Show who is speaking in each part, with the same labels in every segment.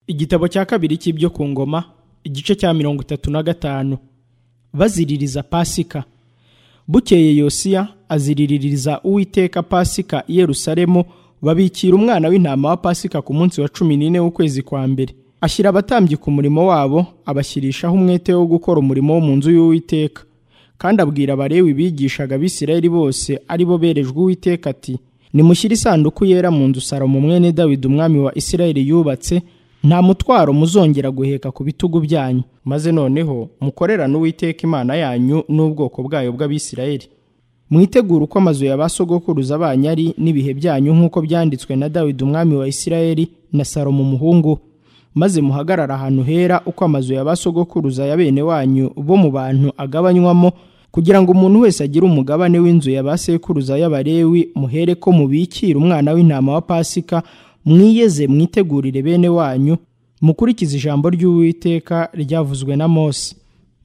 Speaker 1: igitabo cya kabiri cy'ibyo ku ngoma igice cya mirongo itatu na gatanu baziririza pasika bukeye yosiya aziriririza uwiteka pasika i yerusalemu babikira umwana w'intama wa pasika ku munsi wa cumi n'ine w'ukwezi kwa mbere ashyira abatambyi ku murimo wabo abashyirishaho umwete wo gukora umurimo wo mu nzu y'uwiteka kandi abwira abarewi bigishaga abisirayeli bose ari bo berejwe uwiteka ati nimushyire isanduku yera mu nzu salomo mwene dawidi umwami wa isirayeli yubatse nta mutwaro muzongera guheka ku bitugu byanyu maze noneho mukorerane uwiteka imana yanyu n'ubwoko bwayo bw'abisirayeli mwitegure uko amazu ya ba sogokuruza banyu ari n'ibihe byanyu nk'uko byanditswe na dawidi umwami wa isirayeli na salomo umuhungu maze muhagarare ahantu hera uko amazu ya ba sogokuruza ya bene wanyu bo mu bantu agabanywamo kugira ngo umuntu wese agire umugabane w'inzu ya ba sekuruza y'abarewi muhere ko mubikira umwana w'intama wa pasika mwiyeze mwitegurire bene wanyu mukurikize ijambo ry'uwiteka ryavuzwe na mose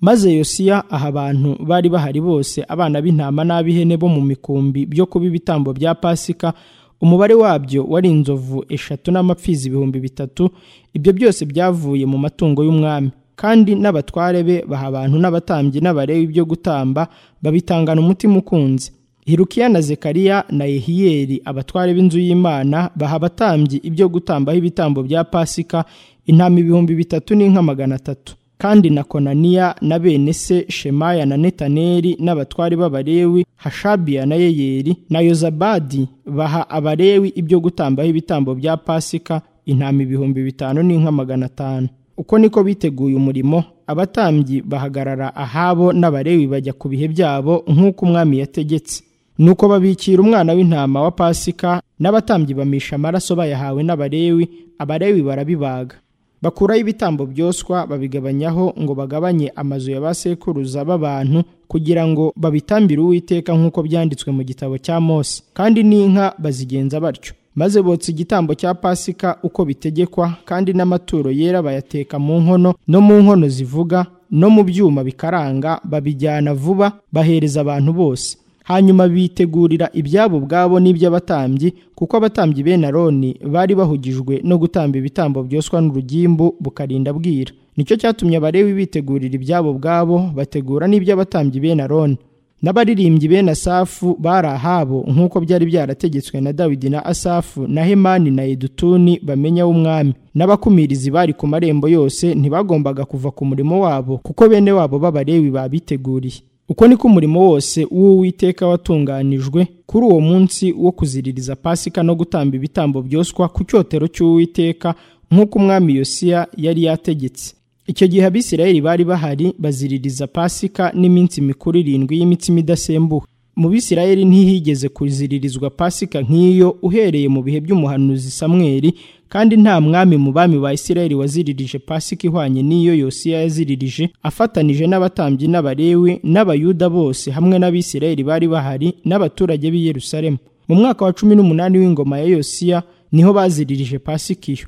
Speaker 1: maze yosiya aha abantu bari bahari bose abana b'intama n'ab'ihene bo mu mikumbi byo kuba ibitambo bya pasika umubare wabyo wari inzovu eshatu n'amapfizi ibihumbi bitatu ibyo byose byavuye mu matungo y'umwami kandi n'abatware be baha abantu n'abatambyi n'abarewi byo gutamba babitangana umutima ukunze hirukiya na zekariya na yehiyeli abatware b'inzu y'imana baha abatambyi ibyo gutambaho ibitambo bya pasika intama ibihumbi bitatu n'inka magana atatu kandi na konaniya na bene se shemaya na netaneri n'abatwari b'abarewi hashabiya na yeyeri na yozabadi baha abarewi ibyo gutambaho ibitambo bya pasika intama ibihumbi bitanu n'inka magana atanu uko niko biteguye umurimo abatambyi bahagarara ahabo n'abarewi bajya ku bihe byabo nk'uko umwami yategetse nuko babikira umwana w'intama wa pasika n'abatambyi bamisha amaraso bayahawe n'abarewi abarewi barabibaga bakuraho ibitambo byoswa babigabanyaho ngo bagabanye amazu ya ba sekuruza b'abantu kugira ngo babitambire uwiteka nk'uko byanditswe mu gitabo cya mose kandi n'inka bazigenza batyo maze botsa igitambo cya pasika uko bitegekwa kandi n'amaturo yera bayateka mu nkono no mu nkono zivuga no mu byuma bikaranga babijyana vuba bahereza abantu bose hanyuma bitegurira ibyabo ubwabo n'iby'abatambyi kuko abatambyi bene aroni bari bahugijwe no gutamba ibitambo byoswa n'urugimbu bukarinda bwira nicyo cyatumye abarewi bitegurira ibyabo ubwabo bategura n'iby'abatambyi bene aroni n'abaririmbyi bene asafu bari ahabo nk'uko byari byarategetswe na dawidi na asafu na hemani na edutuni bamenya w'umwami n'abakumirizi bari ku marembo yose ntibagombaga kuva ku murimo wabo kuko bene wabo b'abarewi babiteguriye uko niko umurimo wose w'uwiteka watunganijwe kuri uwo munsi wo kuziririza pasika no gutamba ibitambo byoswa ku cyotero cy'uwiteka nk'uko umwami yosiya yari yategetse icyo gihe abisirayeli bari bahari baziririza pasika n'iminsi mikuru irindwi y'imitsima idasembuwe mu bisirayeli ntihigeze kuziririzwa pasika nk'iyo uhereye mu bihe by'umuhanuzi samweri kandi nta mwami mu bami ba isirayeli waziririje pasika ihwanye n'iyo yosiya yaziririje afatanije n'abatambyi n'abarewi n'abayuda bose hamwe n'abisirayeli bari bahari n'abaturage b'i yerusalemu mu mwaka wa cumi n'umunani w'ingoma ya yosiya niho baziririje pasika iyo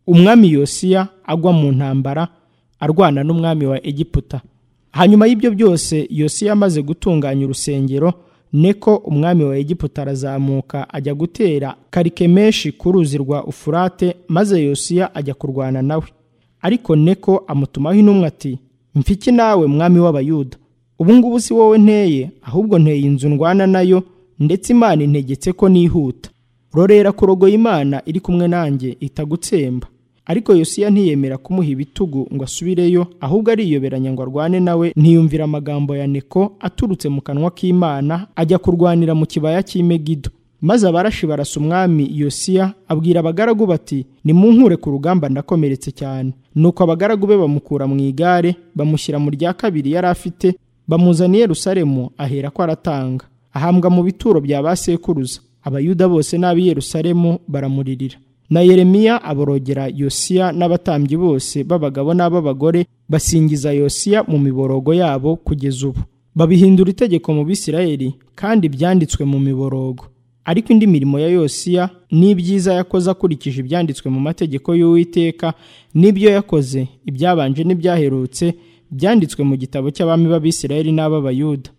Speaker 1: umwami yosiya agwa mu ntambara arwana n'umwami wa egiputa hanyuma y'ibyo byose yosiya amaze gutunganya urusengero niko umwami wa egiputa arazamuka ajya gutera karikemeshi ku ruzi rwa ufurate maze yosiya ajya kurwana nawe ariko neko amutumaho intumwa ati mfiki nawe mwami w'abayuda ubungubu si wowe nteye ahubwo nteye inzu ndwana nayo ndetse imana integetse ko nihuta rorera kurogoya imana iri kumwe nanjye itagutsemba ariko yosiya ntiyemera kumuha ibitugu ngo asubireyo ahubwo ariyoberanya ngo arwane nawe ntiyumvira amagambo ya neko aturutse mu kanwa k'imana ajya kurwanira mu kibaya cy'imegido maze abarashi barasa umwami yosiya abwira abagaragu bati nimunkure ku rugamba ndakomeretse cyane nuko abagaragu be bamukura mu igare bamushyira mu rya kabiri yari afite bamuzaniye rusaremu ahera ko aratanga ahambwa mu bituro bya ba sekuruza abayuda bose n'ab'i yerusalemu baramuririra na yeremiya aborogera yosiya n'abatambyi bose b'abagabo n'ab'abagore basingiza yosiya mu miborogo yabo kugeza ubu babihindura itegeko mu bisirayeli kandi byanditswe mu miborogo ariko indi mirimo ya yosiya n'ibyiza yakoze akurikije ibyanditswe mu mategeko y'uwiteka n'ibyo yakoze ibyabanje n'ibyaherutse byanditswe mu gitabo cy'abami b'abisirayeli n'ab'abayuda